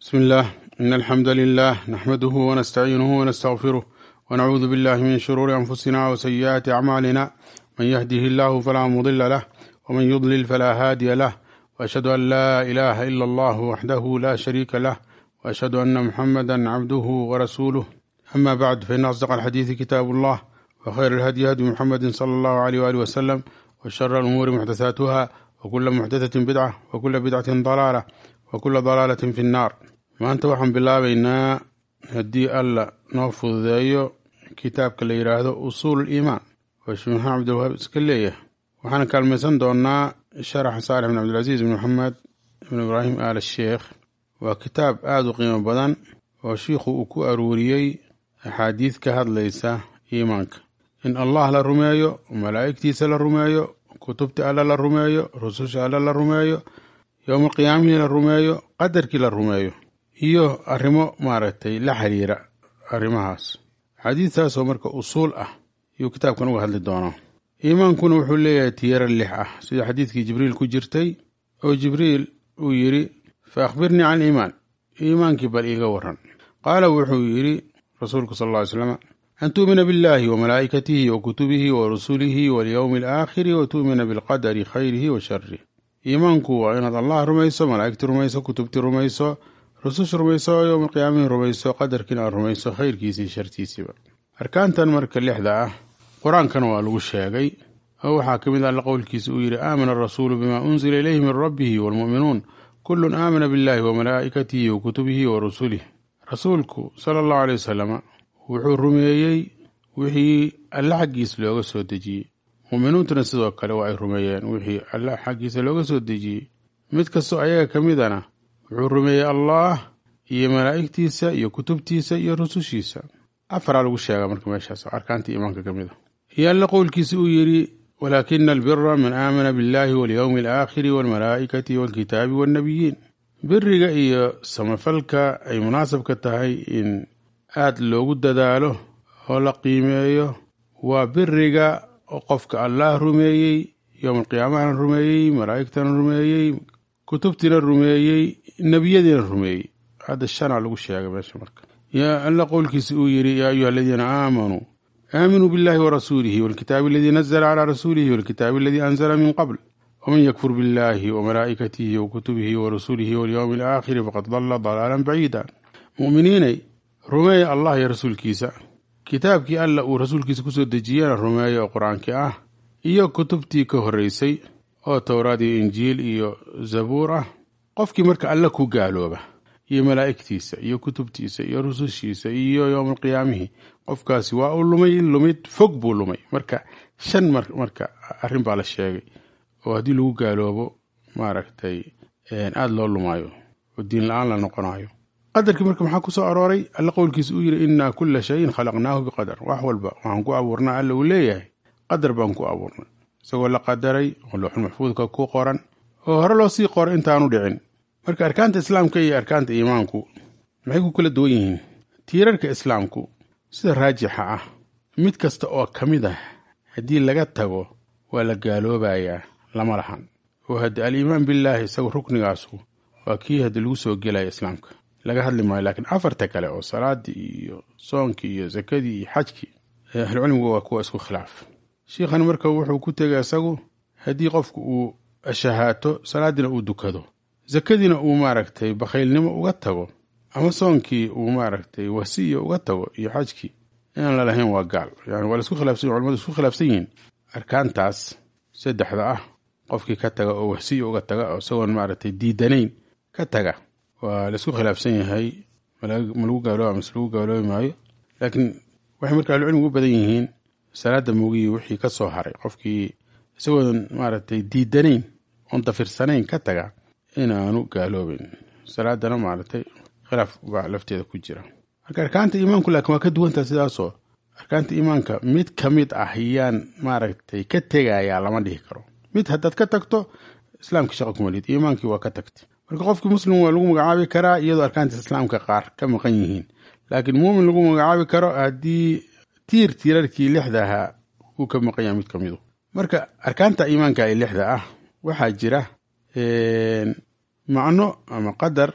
بسم الله إن الحمد لله نحمده ونستعينه ونستغفره ونعوذ بالله من شرور أنفسنا وسيئات أعمالنا من يهده الله فلا مضل له ومن يضلل فلا هادي له وأشهد أن لا إله إلا الله وحده لا شريك له وأشهد أن محمدا عبده ورسوله أما بعد فإن أصدق الحديث كتاب الله وخير الهدي هدي محمد صلى الله عليه وآله وسلم وشر الأمور محدثاتها وكل محدثة بدعة وكل بدعة ضلالة وكل ضلالة في النار maanta waxaan bilaabaynaa haddii alla noo fududeeyo kitaabka la yidhaahdo usuul iimaan oo sheekh maxamed cabdilwahaab iska leeyahay waxaana kaalmaysan doonaa sharaxa saalix bin cabdilcasiis bin maxamed ibn ibraahim aal sheekh waa kitaab aada u qiimo badan oo shiikhu uu ku aruuriyey axaadiid ka hadlaysa iimaanka in allah la rumeeyo malaa'igtiisa la rumeeyo kutubta alla la rumeeyo rususha alla la rumeeyo yowma qiyaamihii la rumeeyo qadarkii la rumeeyo iyo arrimo maaragtay la xiriira arrimahaas xadiidtaasoo marka usuul ah ayuu kitaabkan uga hadli doonaa iimaankuna wuxuu leeyahay tiyaro lix ah sida xadiidkii jibriil ku jirtay oo jibriil uu yidhi fa akhbirnii can iimaan iimaankii bal iiga waran qaala wuxuu yidhi rasuulku sal alla ly slam an tu'mina biاllahi wa malaa'ikatihi wa kutubihi wa rusulihi walyowmi alaakhiri wa tu'mina bilqadari khayrihi wa sharih iimaanku waa inaad allah rumayso malaa'igtii rumayso kutubtii rumayso rususha rumayso yowma qiyaamihii rumayso qadarkiina aad rumayso khayrkiisii shartiisiiba arkaantan marka lixda ah qur-aankana waa lagu sheegay oo waxaa ka mid alla qowlkiisa uu yidhi aamana arasuulu bima unzila ilayhi min rabbihi waalmu'minuun kullun aamana billahi wa malaa'ikatihi wa kutubihi wa rusulih rasuulku sala allahu aley wasalama wuxuu rumeeyey wixii alle xaggiis looga soo dejiyey mu'miniintuna sidoo kale waa ay rumeeyeen wixii alle xaggiisa looga soo dejiyey mid kastoo ayaga ka midana wuxuu rumeeyey allaah iyo malaa'igtiisa iyo kutubtiisa iyo rusushiisa afaraa lagu sheegaa marka meeshaas arkaantii iimaanka ka mid a iyo alle qowlkiisa uu yidhi walaakina albira man aamana biاllahi walyowmi alaakhiri waalmalaa'ikati waalkitaabi waannabiyiin biriga iyo samafalka ay munaasabka tahay in aad loogu dadaalo oo la qiimeeyo waa biriga oo qofka allaah rumeeyey yowma alqiyaamahana rumeeyey malaa'igtana rumeeyey kutubtiina rumeeyey nebiyadiina rumeeyey hadda shanaa lagu sheegay meesha marka yaa alla qowlkiisa uu yidhi yaa ayuha aladiina aamanuu aaminuu biاllahi warasuulihi walkitaabi aladii nazla calaa rasuulihi walkitaabi aladii anzala min qabl waman yakfur biاllahi wamalaa'ikatihi wakutubihi warusulihi walyowmi alaakhiri faqad dalla dalaalan baciida mu'miniinay rumeeya allah iyo rasuulkiisa kitaabkii alla uu rasuulkiisa kusoo dejiyana rumeeya oo qur-aankii ah iyo kutubtii ka horreysay oo towraad iyo injiil iyo zabuur ah qofkii marka alle ku gaalooba iyo malaa'igtiisa iyo kutubtiisa iyo rusushiisa iyo yowmalqiyaamihii qofkaasi waa uu lumay lumid fog buu lumay marka shan marka arrin baa la sheegay oo haddii lagu gaaloobo maaragtay aada loo lumaayo oo diin la-aan la noqonayo qadarkii marka maxaa ku soo arooray alle qowlkiisa uu yidhi innaa kulla shayin khalaqnaahu biqadar wax walba waxaan ku abuurnaa alla uu leeyahay qadar baan ku abuurnay isagoo la qadaray oo looxul maxfuudka ku qoran oo hore loo sii qoray intaanu dhicin marka arkaanta islaamka iyo arkaanta iimaanku maxay ku kala duwan yihiin tiirarka islaamku sida raajixa ah mid kasta oo ka mid ah haddii laga tago waa la gaaloobayaa lama lahan oo haddii aliimaan billaahi isagu ruknigaasu waa kii haddii lagu soo gelaya islaamka laga hadli maayo laakiin afarta kale oo salaadii iyo soonkii iyo sakadii iyo xajkii ahlucilmigu waa kuwa isku khilaaf shiikhani marka wuxuu ku tegay isagu haddii qofku uu shahaato salaadiina uu dukado sakadiina uu maaragtay bakhaylnimo uga tago ama soonkii uu maaragtay wasiya uga tago iyo xajkii inaan lalahayn waa gaal yani waa laisku khilaafsan culamadu isku khilaafsan yihiin arkaantaas saddexda ah qofkii ka taga oo wasiya uga taga oo isagoon maaragtay diidanayn ka taga waa laisku khilaafsan yahay ma lagu gaalooba mase lagu gaaloobi maayo laakiin waxay marka ahlucilmigu u badan yihiin salaada mogiyi wixii ka soo haray qofkii isagoodan maaragtay diidanayn oon dafirsanayn ka taga inaanu gaaloobeyn salaadana maaragtay khilaaf baa lafteeda ku jira marka arkaanta iimaanku laakiin waa ka duwantaha sidaasoo arkaanta iimaanka mid ka mid ah yaan maaragtay ka tegayaa lama dhihi karo mid haddaad ka tagto islaamka shaqa kumalid iimaankii waa ka tagtay marka qofkii muslim waa lagu magacaabi karaa iyadoo arkaanta islaamka qaar ka maqan yihiin laakiin muumin lagu magacaabi karo haddii tiir tiirarkii lixda ahaa uu ka maqan yahay mid ka midu marka arkaanta iimaanka ee lixda ah waxaa jira macno ama qadar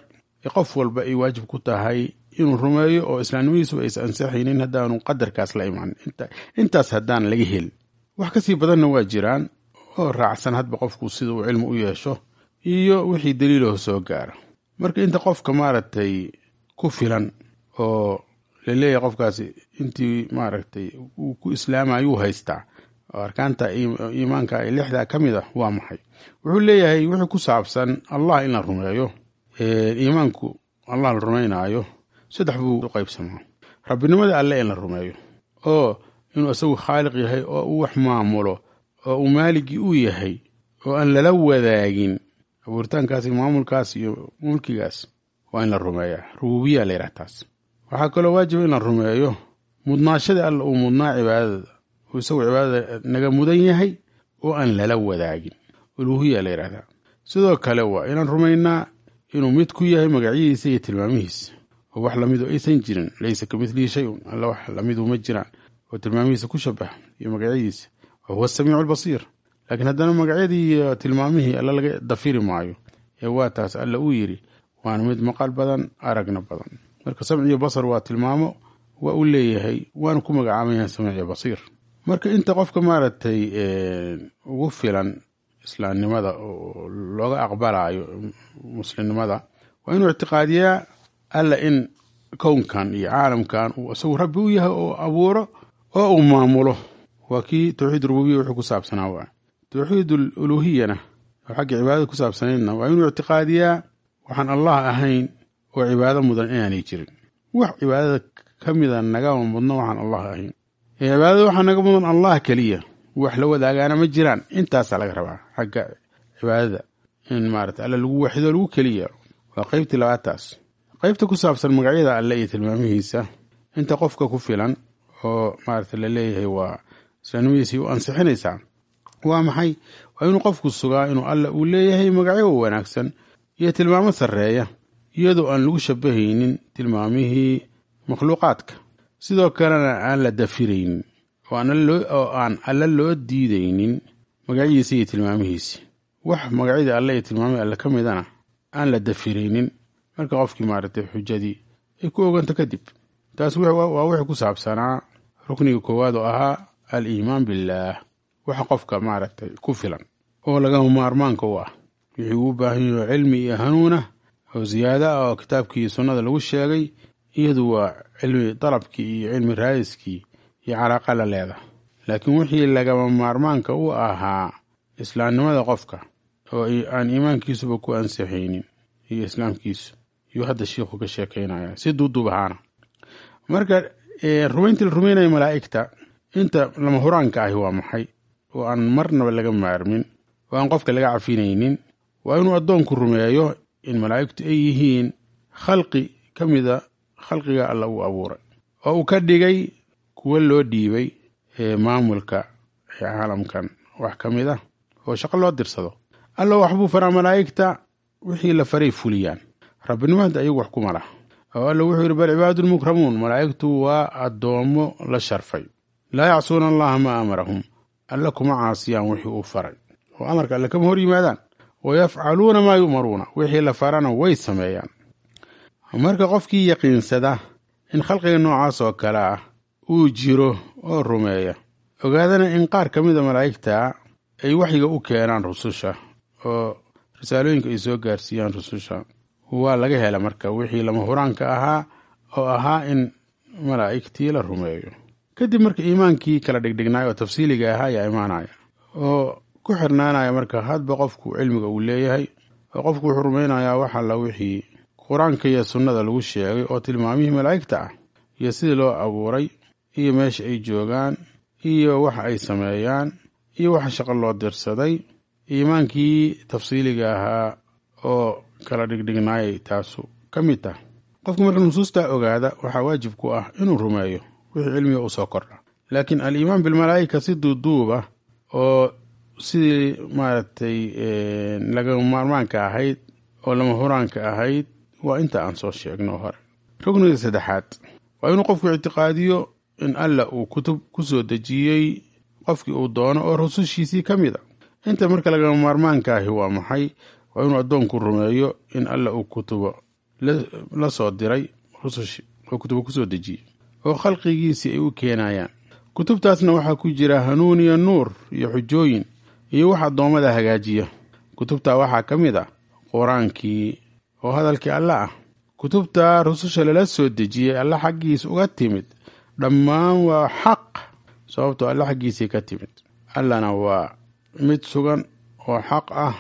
qof walba ay waajib ku tahay inuu rumeeyo oo islaamnimadiisuba aysa ansaxaynin haddaanu qadarkaas la imaan intaas haddaan laga helin wax kasii badanna waa jiraan oo raacsan hadba qofku sida uu cilmi u yeesho iyo wixii daliilaho soo gaara marka inta qofka maaragtay ku filan oo laleeyahay qofkaasi intii maaragtay uu ku islaamayuu haystaa oo arkaanta iimaanka ee lixdaa ka mid ah waa maxay wuxuu leeyahay wixii ku saabsan allah in la rumeeyo iimaanku allah la rumaynaayo saddex buu u qaybsamaa rabbinimada alle in la rumeeyo oo inuu isagu khaaliq yahay oo uu wax maamulo oo uu maaligii u yahay oo aan lala wadaagin abuuritaankaas iyo maamulkaas iyo mulkigaas waa in la rumeeyaa rububiya la yidhaha taas waxaa kaloo waajiba in la rumeeyo mudnaashada alla uu mudnaa cibaadada uu isagu cibaadada naga mudan yahay oo aan lala wadaagin uluuhiya la yidhahdaa sidoo kale waa inaan rumaynaa inuu mid ku yahay magacyadiisa iyo tilmaamihiisa oo wax lamidu aysan jirin laysa ka midlihi shay-un alla wax lamidu ma jiraan oo tilmaamihiisa ku shabaha iyo magacyadiisa wa huwa asamiicu albasiir laakiin haddana magacyadii iyo tilmaamihii alla laga dafiri maayo ee waa taas alla uu yidhi waana mid maqal badan aragna badan marka samciyo basar waa tilmaamo waa u leeyahay waana ku magacaaban yahay samciyo basiir marka inta qofka maaragtay ugu filan islaamnimada oo looga aqbalayo muslimnimada waa inuu ictiqaadiyaa alla in kownkan iyo caalamkan uu isagu rabbi u yahay oo abuuro oo uu maamulo waa kii towxiid rububiya wuxuu ku saabsanaa waa towxiid uluuhiyana oo xagga cibaadada ku saabsanaydna waa inuu ictiqaadiyaa waxaan allah ahayn oo cibaado mudan inaanay jirin wax cibaadada ka mida nagama mudno waxaan allah ahayn cibaadada waxaa naga mudan allah keliya wax la wadaagaana ma jiraan intaasaa laga rabaa xagga cibaadada in maarata alle lagu waxido lagu keliya waa qeybtii labaataas qeybta ku saabsan magacyada alle iyo tilmaamihiisa inta qofka ku filan oo maarata la leeyahay waa islaamnimadiisii u ansixinaysaa waa maxay waa inuu qofku sugaa inuu alle uu leeyahay magacyo wanaagsan iyo tilmaamo sarreeya iyadoo aan lagu shabahaynin tilmaamihii makhluuqaadka sidoo kalena aan la dafiraynin oo aan alle loo diidaynin magacyadiisa iyo tilmaamihiisi wax magacyadii alle iyo tilmaamihii alle ka midana aan la dafiraynin marka qofkii maaragtay xujadii ay ku oganta kadib taas waa wixii ku saabsanaa rukniga koowaad oo ahaa al iimaan billaah waxa qofka maaragtay ku filan oo lagama maarmaanka u ah wixii uu baahan yaho cilmi iyo hanuunah oo ziyaado ah oo kitaabkii sunnada lagu sheegay iyadu waa cilmi dalabkii iyo cilmi raadiskii iyo calaaqa la leedahay laakiin wixii lagama maarmaanka u ahaa islaamnimada qofka oo aan iimaankiisuba ku ansixaynin iyo islaamkiisu yuu hadda shiikhu ka sheekaynaya si duuduub ahaana marka rumayntii la rumaynayo malaa'igta inta lama huraanka ahi waa maxay oo aan marnaba laga maarmin oo aan qofka laga cafinaynin waa inuu addoonku rumeeyo in malaa'igtu ay yihiin khalqi ka mida khalqiga alla uu abuuray oo uu ka dhigay kuwo loo dhiibay maamulka caalamkan wax ka mid ah oo shaqo loo dirsado alla waxbuu faraa malaa'igta wixii la faray fuliyaan rabbinimada ayagu wax kuma lah oo alla wuxuu yidhi bal cibaadun mukramuun malaa'igtu waa addoommo la sharfay laa yacsuuna allaha maa amarahum alle kuma caasiyaan wixii uu faray oo amarka alle kama hor yimaadaan wa yafcaluuna maa yu'maruuna wixii la farana way sameeyaan marka qofkii yaqiinsada in khalqiga noocaas oo kale ah uu jiro oo rumeeya ogaadana in qaar ka mida malaa'igta ay waxyiga u keenaan rususha oo risaalooyinka ay soo gaarsiiyaan rususha waa laga hela marka wixii lama huraanka ahaa oo ahaa in malaa'igtii la rumeeyo kadib marka iimaankii kala dhigdhignaay oo tafsiiliga ahaa ayaa imaanaya oo ku xirnaanaya marka hadba qofku cilmiga uu leeyahay oo qofku wuxuu rumaynayaa wax alla wixii qur-aanka iyo sunnada lagu sheegay oo tilmaamihii malaa'igta ah iyo sidii loo abuuray iyo meesha ay joogaan iyo waxa ay sameeyaan iyo waxa shaqo loo dirsaday iimaankii tafsiiliga ahaa oo kala dhigdhignaayay taasu ka mid tah qofku marka nusuustaa ogaada waxaa waajib ku ah inuu rumeeyo wixii cilmiga u soo kordha laakiin al-iimaan bilmalaa'ika si duuduuba oo sidii maaragtay laga maarmaanka ahayd oo lama huraanka ahayd waa inta aan soo sheegno hore rugniga saddexaad waa inuu qofku ictiqaadiyo in alla uu kutub ku soo dejiyey qofkii uu doono oo rusushiisii ka mid a inta marka lagama maarmaanka ahi waa maxay waa inuu addoonku rumeeyo in alla uu kutubo la soo diray rusushii oo kutubo kusoo dejiyey oo khalqigiisii ay u keenayaan kutubtaasna waxaa ku jira hanuun iyo nuur iyo xujooyin iyo wax addoommada hagaajiya kutubtaa waxaa ka mid ah qur-aankii oo hadalkii alle ah kutubta rususha lala soo dejiyey alle xaggiis uga timid dhammaan waa xaq sababtoo alle xaggiisii ka timid allana waa mid sugan oo xaq ah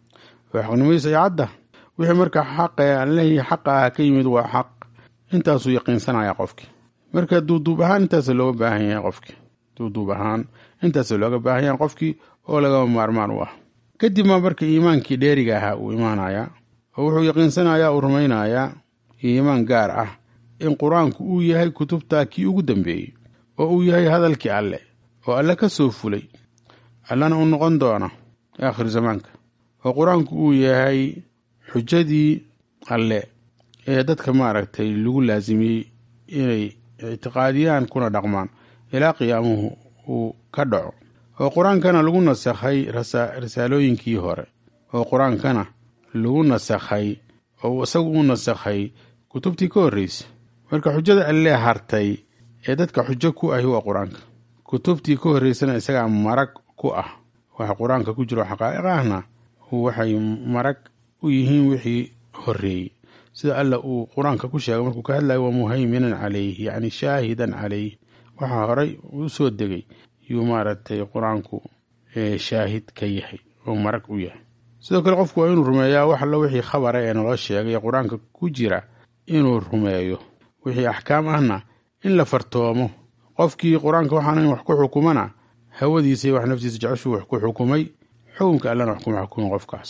oo xaqnimadiis ay cadda wixii marka xaqee allihii xaqa ah ka yimid waa xaq intaasuu yaqiinsanaya qofkii marka duuduub ahaan intaasa looga baahan yahay qofkii duuduub ahaan intaasa looga baahan yahay qofkii oo lagaba maarmaan u ah kadib maa marka iimaankii dheeriga ahaa uu imaanayaa oo wuxuu yaqiinsanayaa uu rumaynayaa iimaan gaar ah in qur-aanku uu yahay kutubtaa kii ugu dambeeyey oo uu yahay hadalkii alle oo alle ka soo fulay allana uu noqon doona aakhir zamaanka oo qur-aanku uu yahay xujadii alle ee dadka maaragtay lagu laasimiyey inay ictiqaadiyaan kuna dhaqmaan ilaa qiyaamuhu uu ka dhaco oo qur-aankana lagu nasakhay risaalooyinkii hore oo qur-aankana lagu nasakhay oo isagu u nasakhay kutubtii ka horreysay marka xujada allee hartay ee dadka xujo ku ahi waa qur-aanka kutubtii ka horreysana isagaa marag ku ah waxa qur-aanka ku jiro xaqaa'iq ahna waxay marag u yihiin wixii horreeyey sida alla uu qur-aanka ku sheegay markuu ka hadlayo waa muhayminan calayh yacni shaahidan calayh waxaa horay u soo degay yuu maaragtay qur-aanku shaahid ka yahay oo marag u yahay sidoo kale qofku waa inuu rumeeyaa wax allo wixii khabara ee naloo sheegay ee qur-aanka ku jira inuu rumeeyo wixii axkaam ahna in la fartoomo qofkii qur-aanka waxaana wax ku xukumana hawadiisa wax naftiisa jeceshuu wax ku xukumay xukunka allana wax kuma xukumin qofkaas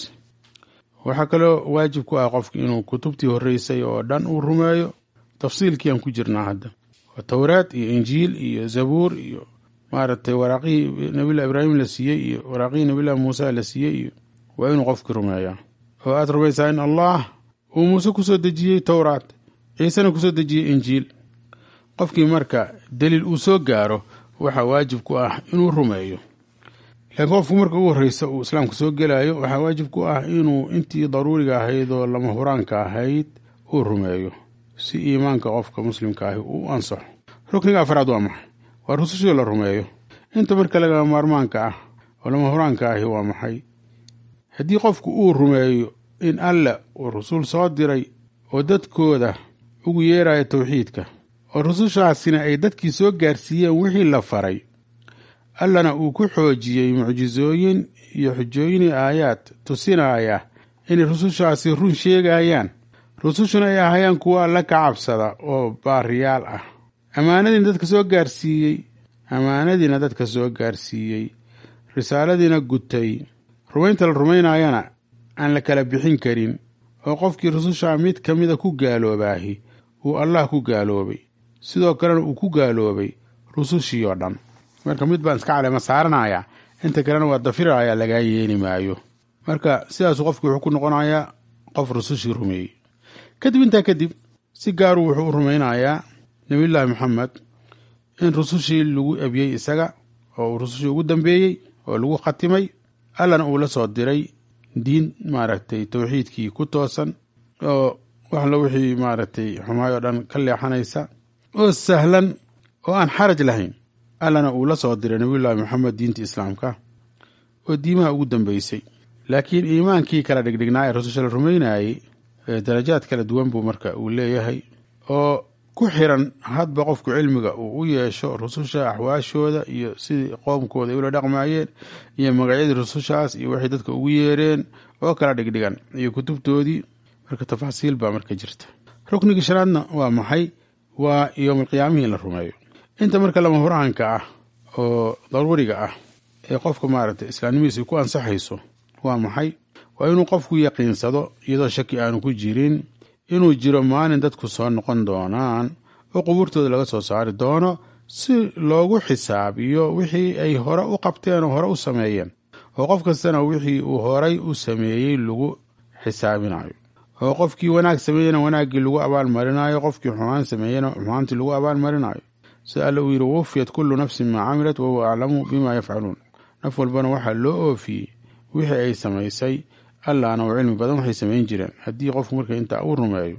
waxaa kaloo waajib ku ah qofki inuu kutubtii horreysay oo dhan uu rumeeyo tafsiilkii aan ku jirnaa hadda towraad iyo injiil iyo zabuur iyo maaragtay waraaqihii nabilah ibraahim la siiyey iyo waraaqihii nabilah muuse la siiyey iyo waa inuu qofkii rumeeyaa oo aad rumaysaa in allah uu muuse kusoo dejiyey towraad ciisena kusoo dejiyey injiil qofkii marka daliil uu soo gaaro waxaa waajib ku ah inuu rumeeyo laakiin qofku marka ugu horreysa uu islaamka soo gelaayo waxaa waajib ku ah inuu intii daruuriga ahayd oo lama huraanka ahayd uu rumeeyo si iimaanka qofka muslimka ahi uu ansaxo rukniga afraad waa maxay waa rusushii la rumeeyo inta marka lagama maarmaanka ah oo lama huraanka ahi waa maxay haddii qofku uu rumeeyo in alla uu rusul soo diray oo dadkooda ugu yeeraya towxiidka oo rusushaasina ay dadkii soo gaarsiiyeen wixii la faray allana uu ku xoojiyey mucjisooyin iyo xujooyin iyo aayaad tusinaya inay rusushaasi run sheegayaan rusushuna ay ahayaan kuwa alla ka cabsada oo baariyaal ah ammaanadiina dadka soo gaarsiiyey ammaanadiina dadka soo gaarsiiyey risaaladiina gutay rumaynta la rumaynayana aan la kala bixin karin oo qofkii rususha mid ka mida ku gaaloobaahi uu allah ku gaaloobay sidoo kalena uu ku gaaloobay rusushii oo dhan marka mid baan iska caleema saaranaya inta kalena waa dafiraya lagaa yeeli maayo marka sidaasuu qofkii wuxuu ku noqonayaa qof rusushii rumeeyey kadib intaa kadib si gaaruu wuxuu u rumaynayaa nebiyullaahi maxamed in rusushii lagu ebiyey isaga oo uu rusushii ugu dambeeyey oo lagu khatimay allana uu la soo diray diin maaragtay towxiidkii ku toosan oo waxla wixii maaragtay xumaay oo dhan ka leexanaysa oo sahlan oo aan xaraj lahayn allana uu la soo diray nebiyullaahi maxamed diinta islaamka oo diimaha ugu dambeysay laakiin iimaankii kala dhigdhignaa ee rususha la rumaynayey darajaad kala duwan buu marka uu leeyahay oo ku xiran hadba qofku cilmiga uu u yeesho rususha axwaashooda iyo sidii qoomkooda ay ula dhaqmaayeen iyo magacyadii rusushaas iyo waxay dadka ugu yeereen oo kala dhigdhigan iyo kutubtoodii marka tafaasiil baa marka jirta ruknigii shanaadna waa maxay waa yowmalqiyaamihii in la rumeeyo inta marka lama huraanka ah oo daruuriga ah ee qofka maaragtay islaamnimadiisa ku ansaxayso waa maxay waa inuu qofku yaqiinsado iyadoo shaki aanu ku jirin inuu jiro maalin dadku soo noqon doonaan oo qubuurtooda laga soo saari doono si loogu xisaabiyo wixii ay hore u qabteen oo hore u sameeyeen oo qof kastana wixii uu horay u sameeyey lagu xisaabinayo oo qofkii wanaag sameeyena wanaaggii lagu abaalmarinayo qofkii xumaan sameeyena xumaantii lagu abaalmarinayo sida alle uu yidhi wufiyat kullu nafsin maa camilat wahuwa aclamu bima yafcaluun naf walbana waxaa loo oofiyey wixii ay samaysay allahna uu cilmi badan waxay samayn jireen haddii qofku marka intaa uu rumeeyo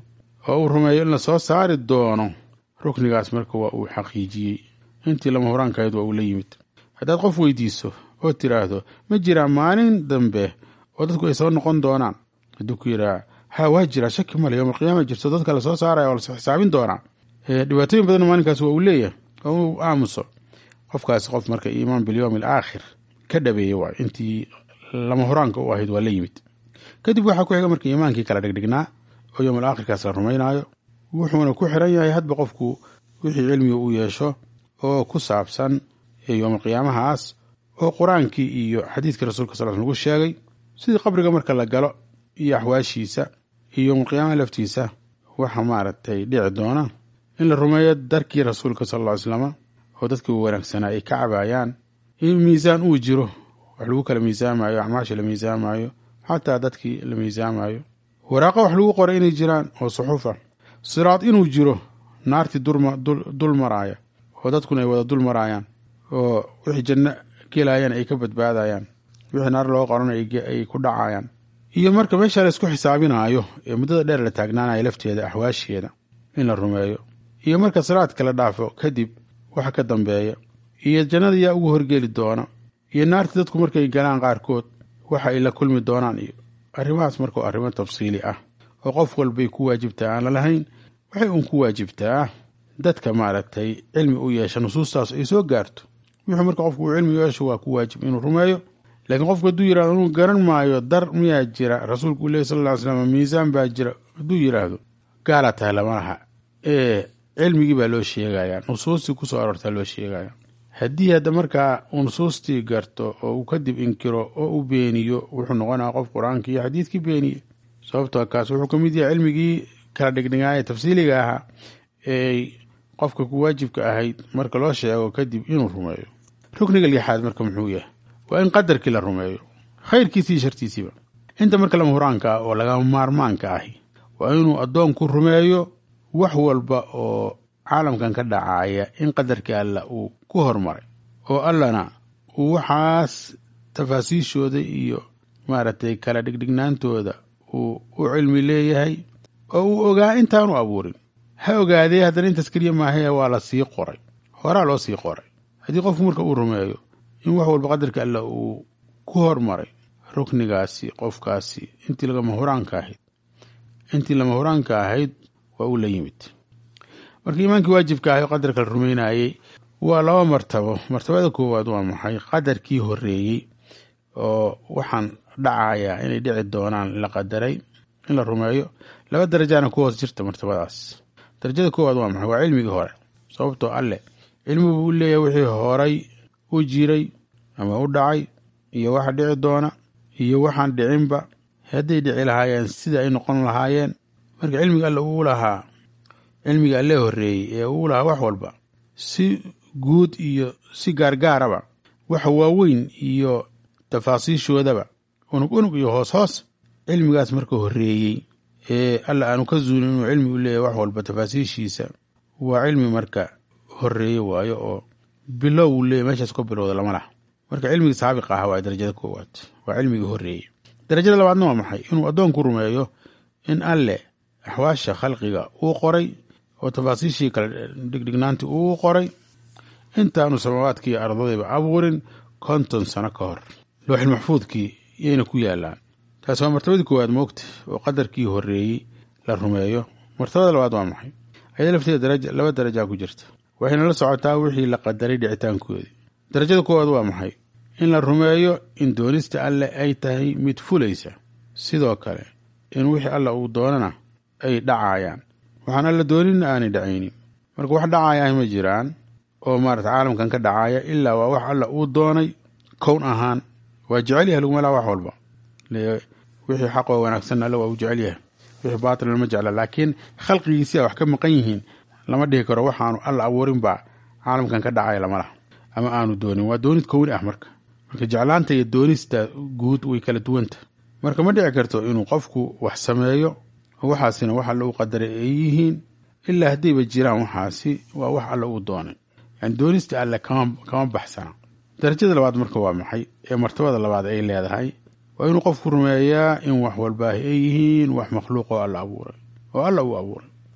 oo uu rumeeyo in la soo saari doono ruknigaas marka waa uu xaqiijiyey intii lama huraankahayd waa uu la yimid haddaad qof weydiiso oo tiraahdo ma jiraa maalin dambe oo dadku ay soo noqon doonaan hadduu ku yidhaha ha waa jiraa shaki male yowm alqiyaama jirto dadka lasoo saaraya oo lasoo xisaabin doonaa dhibaatooyin badan maalinkaas waa uu leeyahay oo uu aamuso qofkaasi qof marka iimaan bilyowm alaakhir ka dhabeeyey waay intii lama huraanka u ahayd waa la yimid kadib waxaa ku xiga marka iimaankii kala dhigdhignaa oo yowm alaakhirkaas la rumaynaayo wuxuuna ku xiran yahay hadba qofku wixii cilmiga uu yeesho oo ku saabsan yowm alqiyaamahaas oo qur-aankii iyo xadiidkii rasuulka sal lagu sheegay sidii qabriga marka la galo iyo axwaashiisa iyo yowmalqiyaamaha laftiisa waxa maaragtay dhici doona in la rumeeyo darkii rasuulka sal alla ly slama oo dadkii u wanaagsanaa ay ka cabaayaan in miisaan uu jiro wax lagu kala miisaamayo acmaasha la miisaamayo xataa dadkii la miisaamayo waraaqo wax lagu qoray inay jiraan oo suxuufa siraad inuu jiro naartii dul maraaya oo dadkuna ay wada dul maraayaan oo wixii janno gelayaan ay ka badbaadayaan wixii naar loo qoran ay ku dhacayaan iyo marka meesha la isku xisaabinaayo ee muddada dheer la taagnaanayo lafteeda axwaasheeda in la rumeeyo iyo marka siraadka la dhaafo kadib waxa ka dambeeya iyo jannada yaa ugu horgeli doona iyo naartii dadku markay galaan qaarkood waxa ay la kulmi doonaan iyo arrimahaas marka waa arrimo tafsiili ah oo qof walbay ku waajibtaa aan la lahayn waxay uun ku waajibtaa dadka maaragtay cilmi u yeesha nusuustaas ay soo gaarto wuxuu marka qofku uu cilmi yeesho waa ku waajib inuu rumeeyo laakiin qofku hadduu yirahdo inuu garan maayo dar miyaa jira rasuulku uu lehy sal lla ly slam miisaan baa jira hadduu yidhaahdo gaalaa tahay lama laha ee cilmigii baa loo sheegayaa nusuustii kusoo aroortaa loo sheegaya haddii hadda markaa uu nusuustii garto oo uu kadib inkiro oo uu beeniyo wuxuu noqonaya qof qur-aankii iyo xadiidkii beeniye sababtoo kaas wuxuu ka mid yahay cilmigii kala dhigdhigaaya tafsiiliga ahaa ee qofka ku waajibka ahayd marka loo sheego kadib inuu rumeeyo rukniga lixaad marka muxuu yahay waa in qadarkii la rumeeyo khayrkiisi iyo shartiisiiba inta marka lama huraanka ah oo lagama maarmaanka ahi waa inuu addoonku rumeeyo wax walba oo caalamkan ka dhacaya in qadarkii alla uu ku hormaray oo allana uu waxaas tafaasiishooda iyo maaragtay kala dhigdhignaantooda uu u cilmi leeyahay oo uu ogaa intaanu abuurin ha ogaadee haddana intaas keliya maahee waa la sii qoray horaa loo sii qoray haddii qofku marka uu rumeeyo in wax walba qadarka alla uu ku hormaray ruknigaasi qofkaasi intii lagama huraanka ahayd intii lama huraanka ahayd waa uu la yimid marka iimaankii waajibka ahay qadarka la rumeynayey waa laba martabo martabada koowaad waa maxay qadarkii horeeyey oo waxaan dhacayaa inay dhici doonaan la qadaray in la rumeeyo laba darajaana ku hoos jirta martabadaas darajada koowaad waa maxay waa cilmigii hore sababtoo alle cilmi buu u leeyahay wixii horay u jiray ama u dhacay iyo waxa dhici doona iyo waxaan dhicinba hadday dhici lahaayeen sida ay noqon lahaayeen marka cilmiga alle uu lahaa cilmiga alle horeeyey ee uu lahaa wax walba si guud iyo si gaargaaraba waxa waaweyn iyo tafaasiishoodaba unug unug iyo hoos hoos cilmigaas marka horeeyey ee alla aanu ka zuulin inuu cilmi u leeyahay wax walba tafaasiishiisa waa cilmi marka horeeye waayo oo bilow uu leeyahy meeshaas ka bilowda lama laha marka cilmigii saabiq aha waa darajada koowaad waa cilmigii horeeyey darajada labaadna waa maxay inuu addoonku rumeeyo in alle axwaasha khalqiga uu qoray oo tafaasiishii kale dhigdhignaantii uu qoray intaanu samaawaadkii iyo ardadayba abuurin konton sano ka hor looxil maxfuudkii yayna ku yaalaan taasi waa martabadii koowaad moogta oo qadarkii horeeyey la rumeeyo martabada labaad waa maxay ayada lafteeda laba darajaa ku jirta waxayna la socotaa wixii la qadaray dhicitaankoodii darajada koowaad waa maxay in la rumeeyo in doonista alle ay tahay mid fulaysa sidoo kale in wixii alla uu doonana ay dhacayaan waxaan alla dooninna aanay dhacaynin marka wax dhacaya ma jiraan oo maarata caalamkan ka dhacaya ilaa waa wax alla uu doonay kown ahaan waa jecel yahay laguma laa wax walba wixii xaq oo wanaagsan alle waa uu jecel yahay wixii baatil lama jecla laakiin khalqigiisia wax ka maqan yihiin lama dhihi karo waxaanu alla abuurin baa caalamkan ka dhacaya lama laha ama aanu doonin waa doonid kowni ah marka marka jeclaanta iyo doonista guud way kala duwanta marka ma dhici karto inuu qofku wax sameeyo waxaasina wax alla uu qadaray ay yihiin ilaa haddayba jiraan waxaasi waa wax alla uu doonay yani doonista alle kama baxsana darajada labaad marka waa maxay ee martabada labaad ay leedahay waa inuu qofku rumeeyaa in wax walbaahi ay yihiin wax makhluuq oo alla abuuray oo alla uu abuuray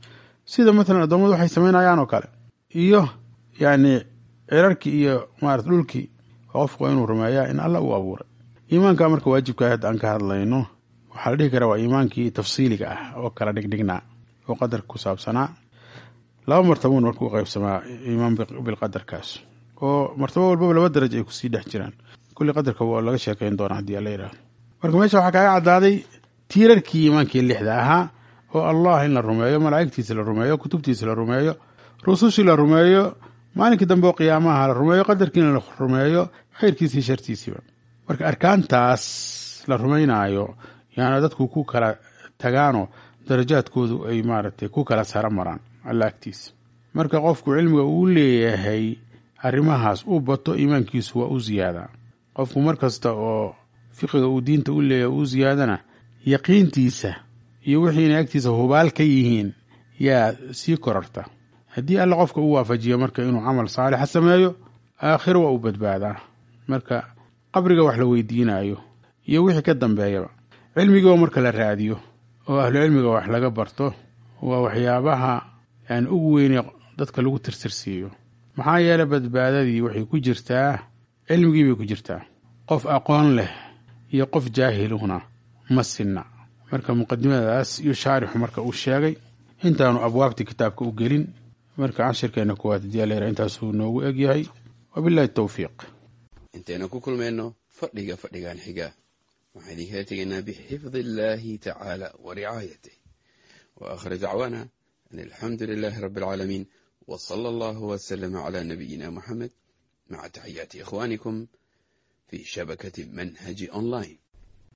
sida matalan addoommadu waxay samaynayaan oo kale iyo yacni cirarkii iyo maarata dhulkii qofku waa inuu rumeeyaa in alla uu abuuray iimaanka marka waajibka hadda aan ka hadlayno waxaa la dhihi karaa waa iimaankii tafsiiliga ah oo kala dhigdhignaa oo qadarka ku saabsanaa laba martabuun marka u qaybsamaa iimaan bilqadarkaas oo martabo walbaba laba daraj ay kusii dhex jiraan kulli qadarka waa laga sheekayn doonaa haddii alla yidhahdo marka meesha waxaa kaaga caddaaday tiirarkii iimaankii lixda ahaa oo allah in la rumeeyo malaa'igtiisa la rumeeyo kutubtiisa la rumeeyo rusushii la rumeeyo maalinkii dambe oo qiyaamaha la rumeeyo qadarkiina la rumeeyo khayrkiisii shartiisiiba marka arkaantaas la rumaynaayo yaana dadku ku kala tagaanoo darajaadkoodu ay maaragtay ku kala saro maraan alla agtiisa marka qofku cilmiga uu leeyahay arrimahaas u bato iimaankiisu waa u ziyaadaa qofku mar kasta oo fiqiga uu diinta u leeyahay uu ziyaadana yaqiintiisa iyo wixii inay agtiisa hubaal ka yihiin yaa sii korarta haddii alla qofka u waafajiyo marka inuu camal saalixa sameeyo aakhiro waa u badbaadaa marka qabriga wax la weydiinayo iyo wixii ka dambeeyaba cilmigiioo marka la raadiyo oo ahlucilmiga wax laga barto waa waxyaabaha yani ugu weyne dadka lagu tirtirsiiyo maxaa yeelay badbaadadii waxay ku jirtaa cilmigii bay ku jirtaa qof aqoon leh iyo qof jaahiluna ma sinna marka muqadimadaas iyo shaarixu marka uu sheegay intaanu abwaabtii kitaabka u gelin marka cashirkeena kuwaad hadii alla yara intaasuu noogu egyahay wabillahi towfiiq intaynu ku kulmayno fadhiga fadhigan xiga waxaan idinkala tegaynaa bixifdi illaahi tacaala wa ricaayatih wa aakhir dacwaana an alxamdu lilaahi rabbi alcaalamiin wa sala allahu wasalama calaa nabiyina muxamed maca taxiyaati ikhwaanikum fii shabakati manhaji online